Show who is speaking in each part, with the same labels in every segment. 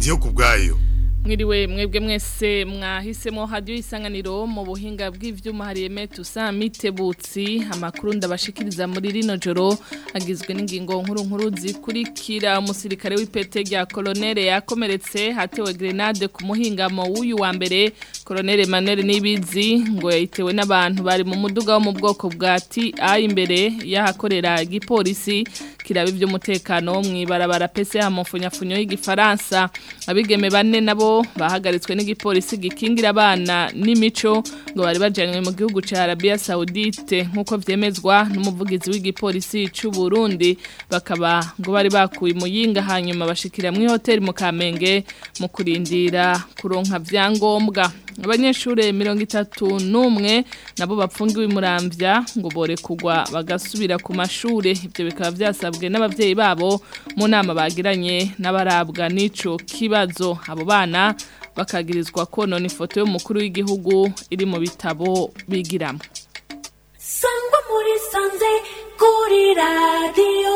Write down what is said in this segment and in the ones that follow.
Speaker 1: ndiyo ku bwayo
Speaker 2: mwiriwe mwebwe mwese mwahisemo hadiyo isanganiro mu buhinga bw'ivyuma hari emetu mitebutsi amakuru ndabashikiriza muri rino joro agizwe n'ingingo nkuru nkuru zikurikira umusirikare w'ipete rya kolonere yakomeretse hatewe grenade ku muhingamo w'uyu wa mbere kolonere Emmanuel Nibizi ngo yayitewe n'abantu bari mu muduga wo mu bwoko bwa TI imbere yahakorera igipolisi kiraba ivy'umutekano mw'ibarabara pese ya mufunyafunyo y'igifaransa abigeme bane nabo bahagaritswe n'igipolisi gikingira abana n'imico ngo bari bajanywe mu gihugu ca Arabia Saudite nkuko vyemezwa n'umuvugizi w'igipolisi c'u Burundi bakaba ngo bari bakuye muyinga hanyuma bashikira mu hotel mu Kamenge mu kurindira kuronka vyangombwa abanyeshure 31 nabo bapfungiwe muramvya ngo bore kugwa bagasubira ku mashure ivyo bikaba vyasabwe n'abavyeyi babo mu nama bagiranye n'abarabwa n'ico kibazo abo bana bakagirizwa konona ifoto y'umukuru w'igihugu iri mu bitabo bigiramo
Speaker 3: sangwa muri sanze kuri radiyo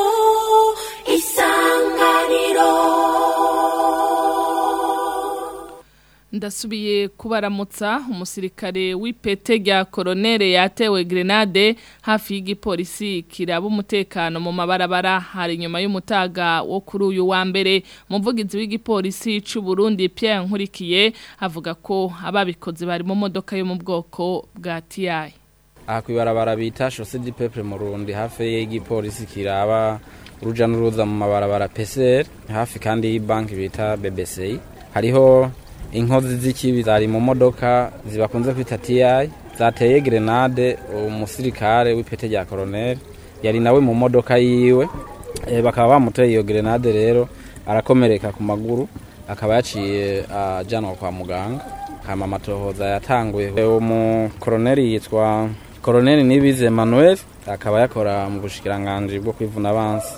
Speaker 3: isanganiro
Speaker 2: ndasubiye kubaramutsa umusirikare w'ipete rya koronere yatewe grenade hafi y'igipolisi kiraba umutekano mu mabarabara hari inyuma y'umutaga wo kuri uyu wa mbere umuvugizi w'igipolisi c'u Burundi Pierre Nkurikiye avuga ko ababikoze bari mu modoka yo mu bwoko bwa TI
Speaker 4: aha kwibarabara bita Chaussée du Peuple mu Burundi hafi y'igipolisi kiraba uruja n'uruza mu mabarabara PCR hafi kandi y'ibanki bita BBC hariho inkozi z'ikibi zari mu modoka zibakunze kwita TI zateye grenade umusirikare w'ipete rya colonel yari nawe mu modoka yiwe e, bakaba bamuteye iyo grenade rero arakomereka ku maguru akaba yaciye ajanwa kwa muganga hama amatohoza yatanguye uwo mu colonel yitwa colonel Nibize Emmanuel akaba yakora mu bushikiranganje bwo kwivuna abansi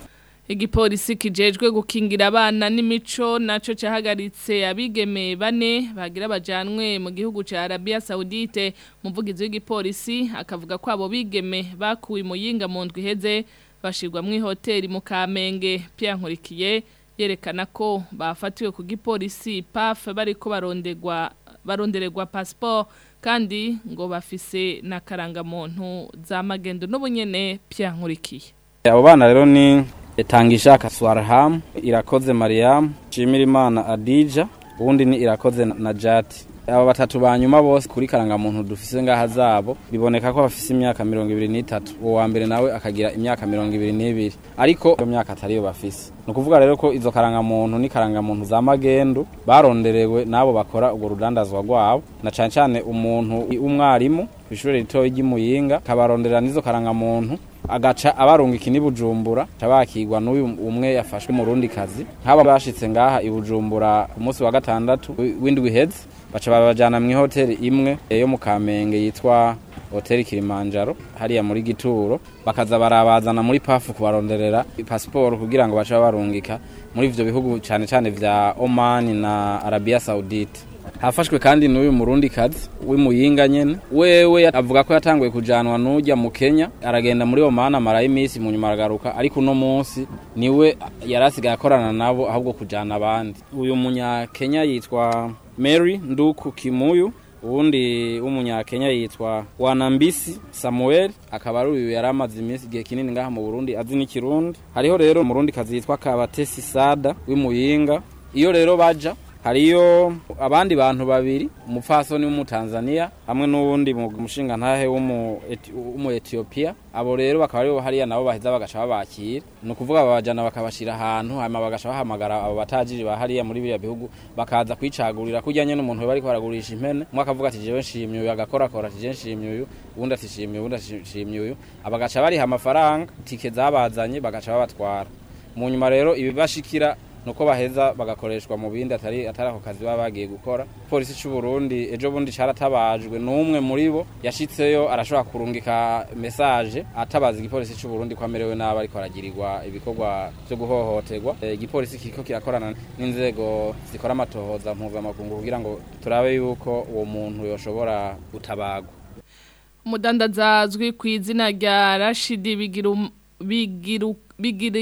Speaker 2: igipolisi kijejwe gukingira abana n'imico naco cahagaritse abigeme bane bagira bajanwe mu gihugu ca Arabia Saudite muvugizi w'igipolisi akavuga ko abo bigeme bakuwe muyinga mu ndwi heze bashirwa mu hoteli mu Kamenge Pierre Nkurikiye yerekana ko bafatiwe ku gipolisi PAF bariko barondegwa barondererwa passport kandi ngo bafise na karangamuntu za magendo n'ubunyene Pierre Nkurikiye
Speaker 4: abo bana rero ni Tangishaka Swarham, Irakoze Mariam, Shimirimana Adija, ubundi ni Irakoze Najati. Aba batatu banyuma bose kuri karangamuntu dufise ngaha zabo biboneka ko bafise imyaka 23 uwo wa mbere nawe akagira imyaka 22 ariko iyo myaka atari yo bafise no kuvuga rero ko izo karangamuntu ni karangamuntu za magendu baronderewe nabo bakora ubwo rudandazwa rwabo na cane cane umuntu umwarimu kw'ishure ritoyi ry'imuyinga kabarondera n'izo karangamuntu agaca abarunga ikini bujumbura tabakirwa n'uyu umwe yafashwe mu rundi kazi nk'aba bashitse ngaha i bujumbura ku munsi wa gatandatu w'indwi heze baca babajana mu hoteli imwe yo mu kamenge yitwa hoteli kilimanjaro hariya muri gituro bakaza barabazana muri pafu kubaronderera pasiporo kugira ngo bace barungika muri ivyo bihugu cane cane vya Oman na Arabia Saudite hafashwe kandi n'uyu murundi kazi w'imuyinga nyene wewe avuga ko yatanguye kujanwa n'ujya mu Kenya aragenda muri Oman amarayo iminsi mu nyuma aragaruka ariko uno munsi niwe yarasigaye akorana nabo ahubwo kujana abandi uyu munya Kenya yitwa Mary Nduku Kimuyu uwundi w'umunyakenya yitwa Wanambisi Samuel akaba ari uyu yari amaze iminsi igihe kinini ngaha mu Burundi azi n'ikirundi hariho rero umurundi kazi yitwa Kabatesi Sada w'imuyinga iyo rero baja hariyo abandi bantu babiri umupfasoni w'umutanzania hamwe n'uwundi mushinga ntahe w'umu Ethiopia abo rero bakaba aribo hariya nabo baheza bagaca babakira ni ukuvuga babajana bakabashira ahantu hanyuma bagaca bahamagara abo batajiri ba hariya muri biriya bihugu bakaza kwicagurira kujyanye n'umuntu bari baragurisha impene umwe akavuga ati jewe nshimye uyu agakorakora ati jewe nshimye uyu uwundi ati shimye uwundi ati shimye uyu abagaca bariha amafaranga tike zabazanye bagaca babatwara mu nyuma rero ibibashikira nuko baheza bagakoreshwa mu bindi atari atari ako kazi baba bagiye gukora polisi cy'u Burundi ejo bundi caratabajwe n'umwe muri bo yashitseyo arashobora kurungika message atabaza igipolisi cy'u Burundi ko amerewe nabi ariko aragirirwa ibikorwa byo guhohoterwa igipolisi kiriko kirakorana n'inzego zikora amatohoza mpuzamakungu kugira ngo turabe yuko uwo muntu yoshobora gutabagwa
Speaker 2: umudandaza azwi ku izina rya Rashidi bigiru bigiru bigiri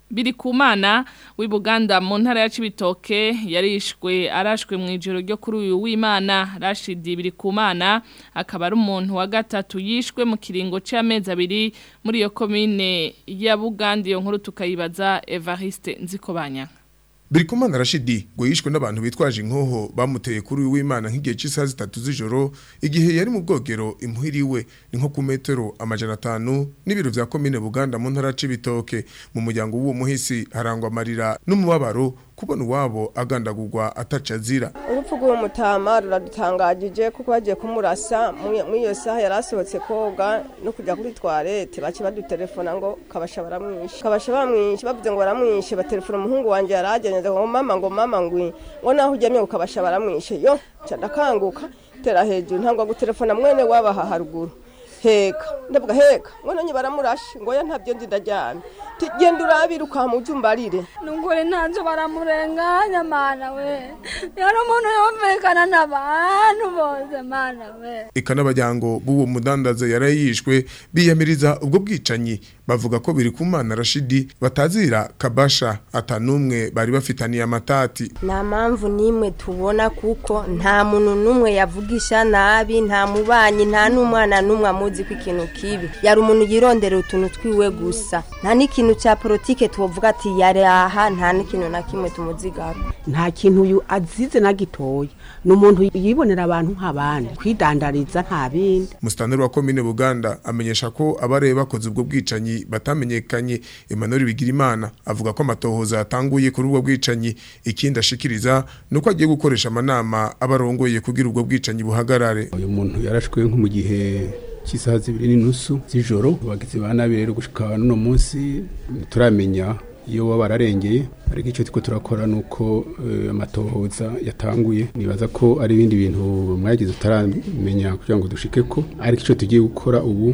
Speaker 2: biri kumana w'Ibuganda mu ntara ya Cibitoke yarishwe arashwe mu ijoro ryo kuri uyu w'Imana Rashidi biri kumana akaba ari umuntu wa gatatu yishwe mu kiringo c'amezi abiri muri iyo komine ya Buganda iyo nkuru tukayibaza Evariste Nzikobanya
Speaker 1: Birikumana Rashidi ngo yishwe n'abantu bitwaje inkoho bamuteye kuri uyu w'Imana nk'igihe cy'isaha zitatu z'ijoro igihe yari mu bwogero imuhiriwe ni nko ku metero amajana atanu n'ibiro vya komine Buganda mu ntara c'ibitoke mu muryango w'uwo muhisi harangwa amarira n'umubabaro kubona uwabo agandagurwa ataca azira
Speaker 5: urupfu rw'umutama ruradutangajije kuko bagiye kumurasa muri iyo saha yari asohotse koga no kujya kuri twarete bace badutelefona ngo kabasha baramwishe kabasha bamwishe bavuze ngo baramwishe batelefona umuhungu wanjye yari agenze ngo mama ngo mama ngwi ngo naho uryamye ngo kabasha baramwishe yo ndakanguka tera hejuru ntabwo gutelefona mwene wabaha haruguru heka ndavuga heka mwana nye baramurashe ngo ya ntabyo nzi ndaryamye genda urabira ukamujumbarire
Speaker 6: nungure ntanzo baramurenganya mana we yari umuntu yumvikana n'abantu bose mana we
Speaker 1: eka n'abajyango b'uwo mudandaza yari yishwe biyamiriza ubwo bwicanyi bavuga ko biri ku mana Rashidi batazira kabasha atanumwe bari bafitaniye amatati
Speaker 7: nta mpamvu n'imwe tubona kuko nta muntu n'umwe yavugisha nabi nta mubanyi nta n'umwana n'umwe amuzi ko ikintu kibi yari umuntu yirondera utuntu twiwe gusa nta n'ikintu cya politike tuvuga ati yari aha nta n'ikintu na kimwe tumuzigaho
Speaker 8: nta kintu uyu azize na gitoya ni umuntu yibonera abantu nk'abandi kwidandariza nta bindi
Speaker 1: musitanteri wa komine buganda amenyesha ko abareba bakoze ubwo bwicanyi batamenyekanye Emmanuel Bigirimana avuga ko amatohoza yatanguye kuri ubwo bwicanyi ikindi ashikiriza nuko agiye gukoresha amanama abarongoye kugira ubwo bwicanyi buhagarare
Speaker 9: uyu muntu yarashwe nko mu gihe cy'isaha zibiri n'inusu z'ijoro abagizi ba nabi rero gushika n'uno munsi turamenya iyo baba bararengeye ariko icyo turiko turakora nuko amatohoza yatanguye nibaza ko ari ibindi bintu mwagize utaramenya kugira ngo dushike ko ariko icyo tugiye gukora ubu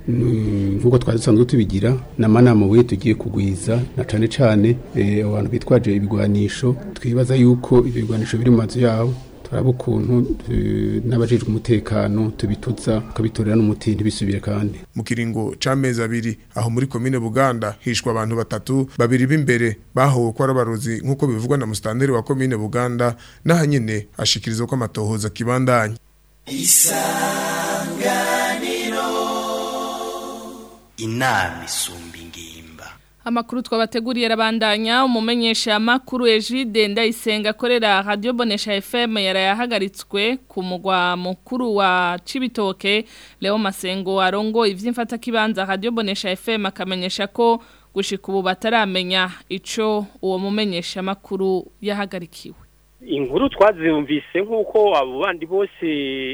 Speaker 9: nk'uko twari dusanzwe tubigira n'amanama we tugiye kugwiza na cane cane abantu bitwaje ibigwanisho twibaza yuko ibyo bigwanisho biri mu mazu yabo turaba ukuntu n'abajejwe umutekano tubituza tukabitorera n'umuti ntibisubire kandi
Speaker 1: mu kiringo c'amezi abiri aho muri komine Buganda hishwa abantu batatu babiri b'imbere bahowe ko arabarozi nk'uko bivugwa na mustanderi wa komine Buganda naho nyene ashikiriza ko amatohoza kibandanye
Speaker 10: isanganiro inama isumba ingimba
Speaker 2: Amakuru twabateguriye rabandanya umumenyesha amakuru Ejide ndayisenga akorera Radio Bonesha FM yarayahagaritswe ku mugwa mukuru wa Cibitoke Leo Masengo arongo ivy'imfata kibanza Radio Bonesha FM akamenyesha ko gushika ubu bataramenya ico uwo mumenyesha amakuru yahagarikiwe
Speaker 11: inkuru twazumvise nk'uko abo bandi bose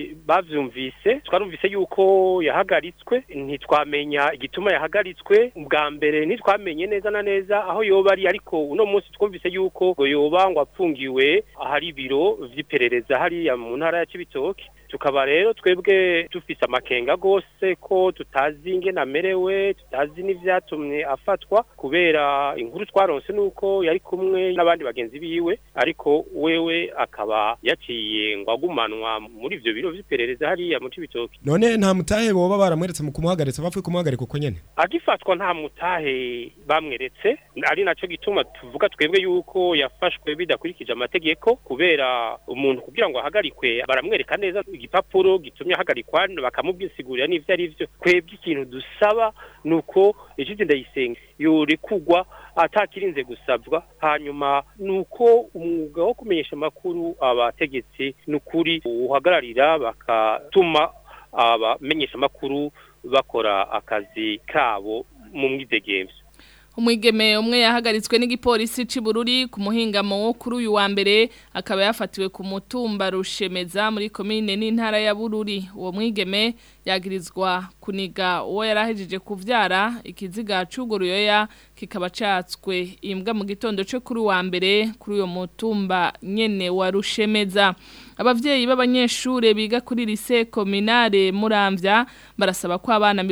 Speaker 11: bavyumvise twarumvise yuko yahagaritswe ntitwamenya igituma yahagaritswe bwa mbere ntitwamenye neza na neza aho yoba ari ariko uno munsi twumvise yuko ngo yoba ngo apfungiwe ahari ibiro vy'iperereza hariya mu ntara ya Cibitoke tukaba rero twebwe dufise amakenga gose ko tutazi ingene amerewe tutazi n'ivyatumye afatwa kubera inkuru twaronse nuko yari kumwe n'abandi bagenzi biwe ariko wewe akaba yaciye ngo agumanwa muri ivyo biro vy'iperereza hariya mu Cibitoke
Speaker 12: none nta mutahe boba baramweretse mu kumuhagaritsa bapfuye kumuhagarika uko nyene
Speaker 11: agifatwa nta mutahe bamweretse ari naco gituma tuvuga twebwe yuko yafashwe bidakurikije amategeko kubera umuntu kugira ngo ahagarikwe baramwereka neza igipapuro gitumye ahagarikwa bakamubwisigurira n'ivyo ari vyo twebwe ikintu dusaba nuko ejide ndayisenga yorekugwa atakirinze gusabwa hanyuma nuko umwuga wo kumenyesha amakuru abategetsi nukuri uhagararira bakatuma abamenyesha amakuru bakora akazi kabo mu mwidegemvyo
Speaker 2: umwigeme umwe yahagaritswe n'igipolisi c'Ibururi ku muhingamo wo kuri uyu wa mbere akaba yafatiwe ku mutumba rushemeza muri komine n'intara ya Bururi uwo mwigeme yagirizwa kuniga uwo yarahejeje kuvyara ikiziga c'uguruyoya kikaba catswe imbwa mu gitondo cyo kuri wa mbere kuri uyo mutumba nyene wa rushemeza abavyeyi b'abanyeshure biga kuri lycée communale Muramvya barasaba ko abana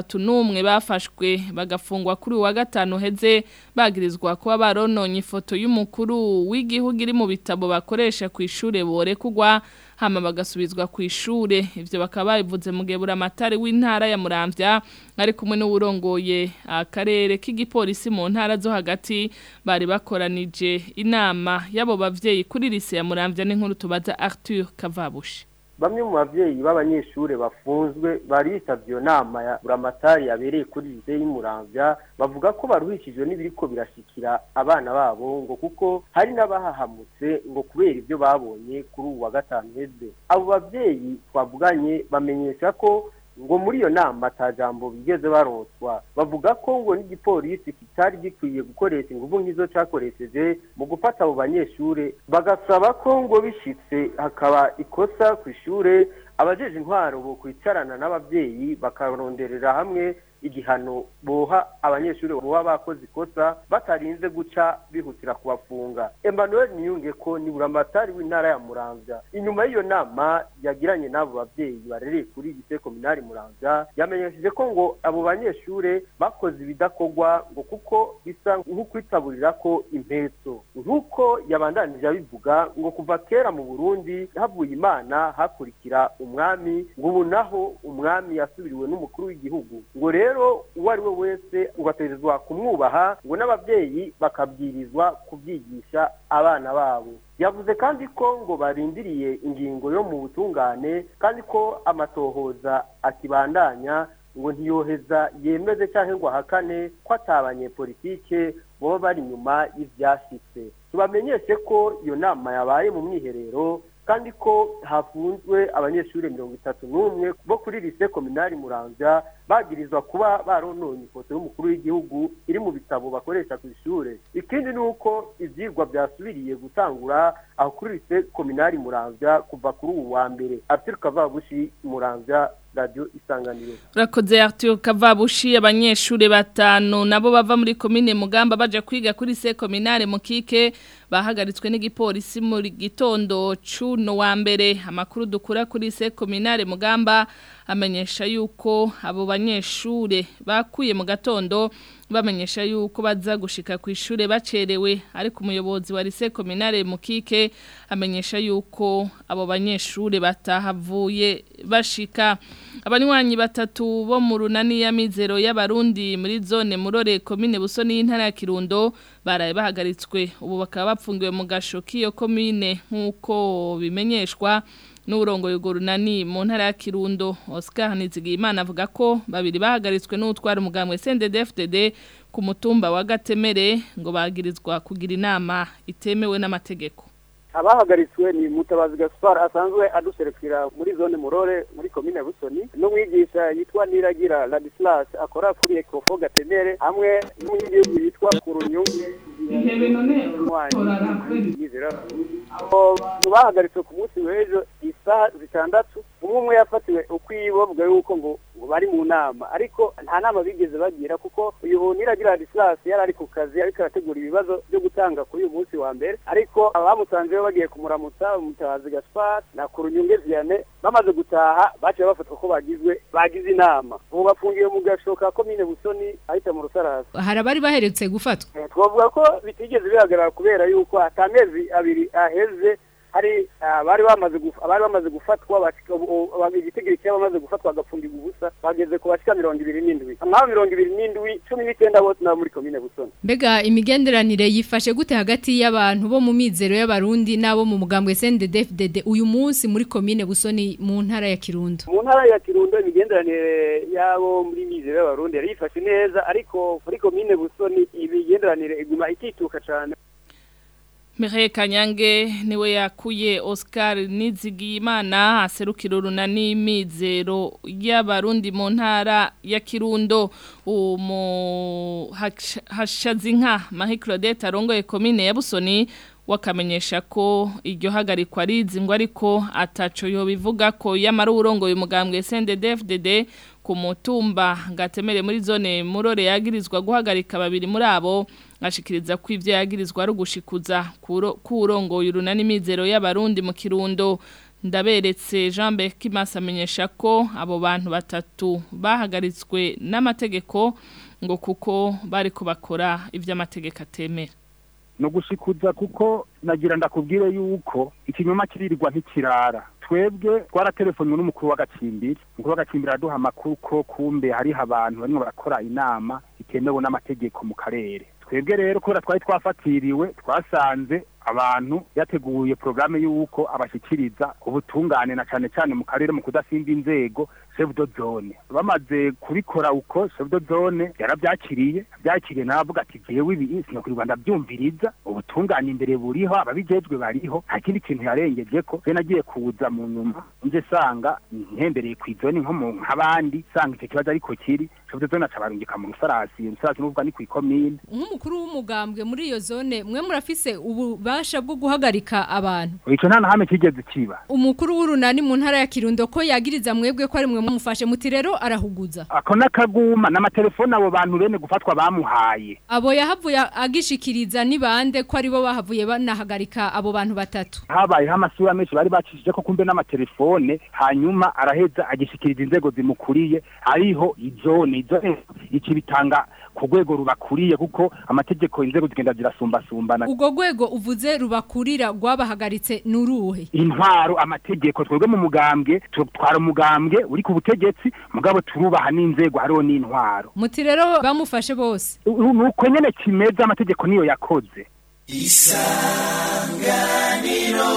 Speaker 2: 31 bafashwe bagafungwa kuri wa gatanu heze bagirizwa kuba barononye ifoto y'umukuru w'igihugu iri mu bitabo bakoresha ku ishure bore kugwa hama bagasubizwa ku ishure ivyo bakaba babivuze mu gihe buramatari w'intara ya Muramvya ari kumwe n'uwurongoye akarere k'igipolisi mu ntara zo hagati bari bakoranije inama y'abo bavyeyi kuri lise ya Muramvya n'inkuru tubaza Arthur Kavabushi
Speaker 13: bamwe mu bavyeyi b'abanyeshure bafunzwe bari bitavye iyo nama ya buramatari yabereye kuri lise y'umuramvya bavuga ko baruhishijwe n'ibiriko birashikira abana babo ngo kuko hari n'abahahamutse ngo kubera ibyo babonye kuri ubu wa gatanu heze abo bavyeyi twavuganye bamenyesha ko ngo muri iyo nama ata jambo bigeze baronswa bavuga ko ngo n'igipolisi kitari gikwiye gukoresha ingufu nk'izo cakoresheje mu gufata abo banyeshure bagasaba ko ngo bishitse hakaba ikosa ku ishure abajeje intwaro bo kwicarana n'abavyeyi bakaronderera hamwe igihano boha abanyeshuri boba bakoze ikosa batarinze guca bihutira kubafunga Emmanuel Niyunge ko ni buramatari w'intara ya Muramvya inyuma y'iyo nama yagiranye n'abo bavyeyi barereye kuri lycée communale Muramvya yamenyesheje ko ngo abo banyeshure bakoze ibidakorwa ngo kuko bisa nk'ukwitaburira ko impetso nk'uko yabandanije abivuga ngo kuva kera mu Burundi havuye imana hakurikira umwami ngo ubu naho umwami yasubiriwe n'umukuru w'igihugu ngo rero uwo ari we wese ugategerezwa kumwubaha ngo n'ababyeyi bakabwirizwa kubyigisha abana babo yavuze kandi ko ngo barindiriye ingingo yo mu butungane kandi ko amatohoza akibandanya ngo ntiyoheza yemeze cyangwa ngo ahakane ko atabanyepolitike baba bari inyuma y'ibyashyitse tubamenyeshe ko iyo nama yabaye mu mwiherero kandi ko hafunzwe abanyeshuri mirongo itatu n'umwe bo kuri lise kominari muramvya bagirizwa kuba barononye ifoto y'umukuru w'igihugu iri mu bitabo bakoresha ku ishure ikindi ni uko ivyigwa vyasubiriye gutangura aho kuri lise kominari muramvya kuva kuri ubu wa mbere Arthur Kavabushi muramvya radio isanganiro
Speaker 2: Urakoze Arthur Kavabushi abanyeshure batanu nabo bava muri komine Mugamba baje kwiga kuri se kominare mukike bahagaritswe n'igipolisi muri gitondo cuno wa mbere amakuru dukura kuri se kominare Mugamba amenyesha yuko abo banyeshure bakuye mu gatondo bamenyesha yuko baza gushika ku ishure bacerewe ariko umuyobozi wa lycée communale mukike amenyesha yuko abo banyeshure batahavuye bashika abanywanyi batatu bo mu runani ya mizero y'abarundi muri zone murore commune busoni y'intara ya Kirundo baraye bahagaritswe ubu bakaba bapfungiwe mu gasho k'iyo commune nk'uko bimenyeshwa n'uburongo y'ugurunani mu ntara ya Kirundo Oscar Nizigimana avuga ko babiri bahagaritswe n'utwara umugambwe CNDD-FDD ku mutumba wa Gatemere ngo bagirizwa kugira inama itemewe n'amategeko
Speaker 14: abahagaritswe ni mutabazi gaspar asanzwe aduserukira muri zone murore muri komine busoni n'umwigisha yitwa niragira ladislas akora kuri ekofo gatemere hamwe n'umunyagihugu yitwa kurunyungu bahagaritswe ku munsi w'ejo isaha zitandatu umwe umwe yafatiwe ukwiwe bavuga yuko ngo bari mu nama ariko nta nama bigeze bagira kuko uyu niragira ladislas yari ari ku kazi ariko arategura ibibazo byo gutanga kuri uyu munsi wa mbere ariko abamusanzeyo bagiye kumuramutsa mutabazi gaspar na kurunyunge vianney bamaze gutaha baciye bafatwa ko bagizwe bagize inama ubu bafungiwe mu gashoka komine busoni ahita mu rusarasi
Speaker 15: hari abari baherutse gufatwa
Speaker 14: twavuga ko bitigeze bihagarara kubera yuko atamezi abiri aheze hari abari bamaze abari bamaze gufatwa igitigiri cyabo bamaze gufatwa bagafungirwa ubusa bageze ku bashika mirongo ibiri n'indwi amahoro mirongo ibiri n'indwi cumi n'icyenda bose nabo muri komine busoni
Speaker 15: mbega imigenderanire yifashe gute hagati y'abantu bo mu mizero y'abarundi n'abo mu mugambwe CNDD-FDD uyu munsi muri komine busoni mu ntara ya Kirundo
Speaker 14: mu ntara ya Kirundo imigenderanire y'abo muri mizero y'abarundi yari yifashe neza ariko muri komine busoni imigenderanire iguma itituka cyane
Speaker 2: Mireille Kanyange niwe yakuye Oscar Nizigiyimana aserukira urunani mizero y'abarundi mu ntara ya Kirundo umu hashazinka Marie Claudette arongoye commune ya Busoni wakamenyesha ko iryo hagarikwa rizingwa ariko ataco yo bivuga ko yamara urongoye umugambwe CNDD-FDD ku mutumba ngatemere muri zone murore yagirizwa guhagarika babiri muri abo ashikiriza ko ivyo yagirizwa ari ugushikuza kurongoye urunani mizero y'abarundi mu Kirundo ndaberetse Jean Berkimas amenyesha ko abo bantu batatu bahagaritswe n'amategeko ngo kuko bari kubakora ivyo amategeko atemera
Speaker 16: no gushikuza kuko nagira ndakubwire yuko ikinyoma kiririrwa ntikirara twebwe twaratelefonywe n'umukuru w'agacimbiri umukuru w'agacimbiri araduha amakuru ko kumbe hariho abantu barimo barakora inama itemewe n'amategeko mu karere twebwe rero kubera twari twafatiriwe twasanze abantu yateguye porogaramu y'uko abashyikiriza ubutungane na cyane cyane mu karere mu kudasimba inzego chef de zone bamaze kubikora uko chef de zone yarabyakiriye byakiriye navuga ati jewe ibi sinokurirwa ndabyumviriza ubutungane imbere buriho ababijejwe bariho nta kindi kintu yarengeje ko je nagiye kuza mu nyuma nje sanga ntembereye ku izoni nko mu nk'abandi sanga icyo kibazo ariko kiri chef de zone acabarungika mu rusarasi rusarasi n'uvuga ni ku ikomine
Speaker 15: nk'umukuru w'umugambwe muri iyo zone mwe murafise ububasha bwo guhagarika abantu
Speaker 16: ico nta nahame kigeze kiba
Speaker 15: umukuru w'urunani mu ntara ya Kirundo ko yagiriza mwebwe ko ari mwe mumufashe muti rero arahuguza
Speaker 16: ako nakaguma n'amatelefone abo bantu bene gufatwa bamuhaye
Speaker 15: abo yahavuye agishikiriza ni bande ko aribo bahavuye banahagarika abo bantu batatu
Speaker 16: habayeho amasura menshi bari bacishije ko kumbe n'amatelefone hanyuma araheza agishikiriza inzego zimukuriye ariho izone izone iki bitanga ku rwego rubakuriye kuko amategeko inzego zigenda zirasumbasumbana
Speaker 15: ubwo rwego uvuze rubakurira rwabahagaritse n'uruhe
Speaker 16: intwaro amategeko twebwe mu mugambwe twara umugambwe uri ku butegetsi mugabo turubaha n'inzego hariho n'intwaro
Speaker 15: muti rero bamufashe bose
Speaker 16: nuko nyene kimeze amategeko niyo yakoze
Speaker 10: isanganiro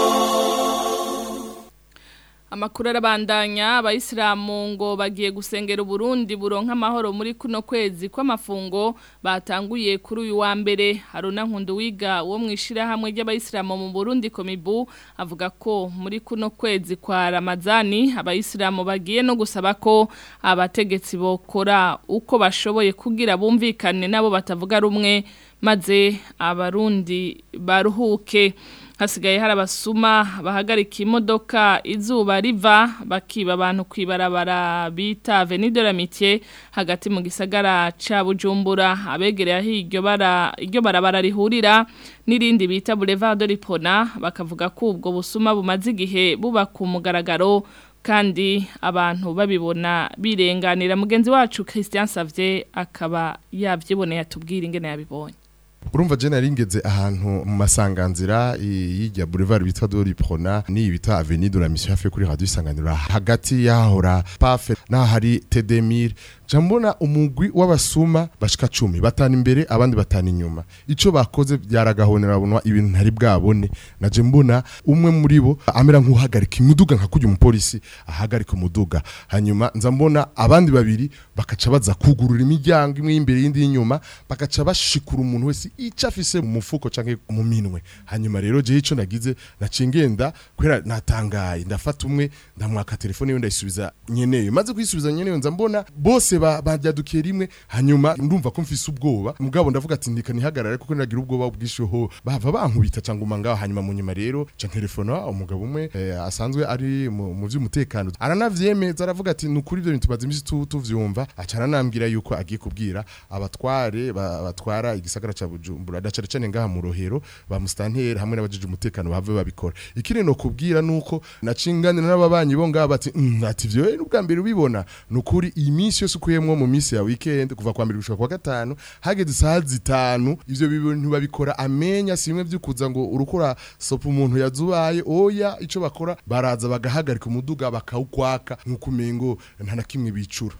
Speaker 2: Amakuru arabandanya abayisilamu ngo bagiye gusengera Burundi buronka amahoro muri kuno kwezi kw'amafungo batanguye kuri uyu wa mbere Haruna Nkundu wiga wo mwishira hamwe ry'abayisilamu mu Burundi komibu avuga ko muri kuno kwezi kwa Ramazani abayisilamu bagiye no gusaba ko abategetsi bokora uko bashoboye kugira bumvikane nabo batavuga rumwe maze abarundi baruhuke hasigaye hari abasuma bahagarika imodoka izuba riva bakiba abantu kwibarabara bita Avenue de l'Amitié hagati mu gisagara ca Bujumbura abegereye aho iryo bara iryo barabara rihurira nirindi bita Boulevard de Lipona bakavuga ko ubwo busuma bumaze igihe buba ku mugaragaro kandi abantu babibona birenganira mugenzi wacu Christian Savier akaba yavyiboneye atubwira ingene yabibonye
Speaker 17: urumva je naringeze ahantu mu masanganzira y'ijya boulevard bitwa Dori Prona ni bita Avenue de la Mission hafi kuri radio isanganira hagati yahora pafe na hari Tedemir jambona umugwi w'abasuma bashika 10 batana imbere abandi batana inyuma ico bakoze byaragahonera bunwa ibintu ntari bwabone naje mbona umwe muri bo amera nk'uhagarika imuduga nka kujya umupolisi ahagarika umuduga hanyuma nza mbona abandi babiri bakaca baza kugurura imiryango imwe y'imbere y'indi y'inyuma bakaca bashikura umuntu wese ico afise mu mufuko canke mu minwe hanyuma rero je ico nagize nacingenda kwera natangaye ndafata umwe ndamwaka telefone yo ndayisubiza nyeneyo maze kuyisubiza nyeneyo nza mbona bose bajyadukiye rimwe hanyuma ndumva ko mfise ubwoba mugabo ndavuga ati ndika nihagarare kuko nagira ubwoba bwishoho bava bankubita cyangwa ngaho hanyuma mu nyuma rero ca telefona umugabo umwe eh, asanzwe ari mu mu vy'umutekano aranavyemeza aravuga ati nukuri ivyo bintu tumaze imisi tu- tuvyumva acana nambwira yuko agiye kubwira abatware ba- batwara igisagara ca Bujumbura dacare cane ngaha mu rohero ba mustanteri hamwe n'abajije umutekano bave babikora ikiri no kubwira nuko nacinganira n'ababanyi bo ngaha bati "Mm, ati vyo n'ubwa mbere ubibona nukuri iyi minsi yose ukuyemwo mu minsi ya weekend kuva kwa mbere gushika kwa gatanu hageze isaha zitanu ivyo bintu babikora amenya simwe vyukuza ngo urukora sopa umuntu yazubaye oya ico bakora baraza bagahagarika umuduga bakawukwaka nkuko umengo nta na kimwe bicura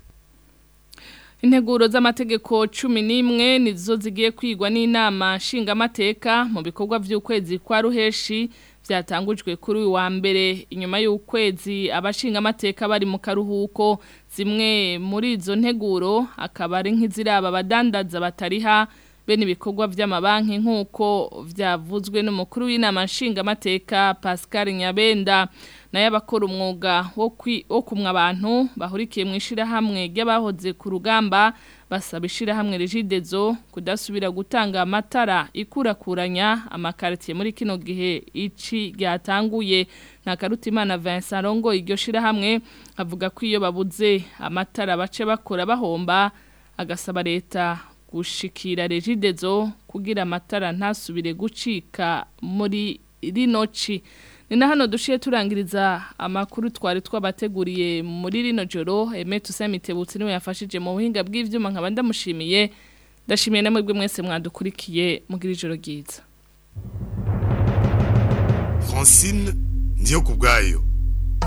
Speaker 2: Integuro z'amategeko cumi n'imwe nizo zigiye kwigwa n'inama nshingamateka mu bikorwa by'ukwezi kwa ruheshi byatangujwe kuri uyu wa mbere inyuma y'ukwezi abashingamateka bari mu karuhuko zimwe muri izo nteguro akaba ari nk'iziraba abadandaza batariha bene ibikorwa by'amabanki nk'uko byavuzwe n'umukuru w'inama nshingamateka Pascal Nyabenda nayo abakora umwuga wo kwi- wo kumwa abantu bahurikiye mu ishirahamwe ry'abahoze ku rugamba basaba ishirahamwe regidezo kudasubira gutanga amatara ikurakuranya amakaritiye muri kino gihe ici ryatanguye na Karutimana Vincent Rongo iryo shirahamwe avuga ko iyo babuze amatara bace bakora bahomba agasaba leta gushikira regidezo kugira amatara ntasubire gucika muri rino ci ni na hano dushiye turangiriza amakuru twari twabateguriye muri rino joro Aime Tusamitebutse niwe yafashije mu buhinga bw'ivyuma nkaba ndamushimiye ndashimiye namwe bwe mwese mwadukurikiye mugira ijoro ryiza
Speaker 18: Francine ndiyo kubwayo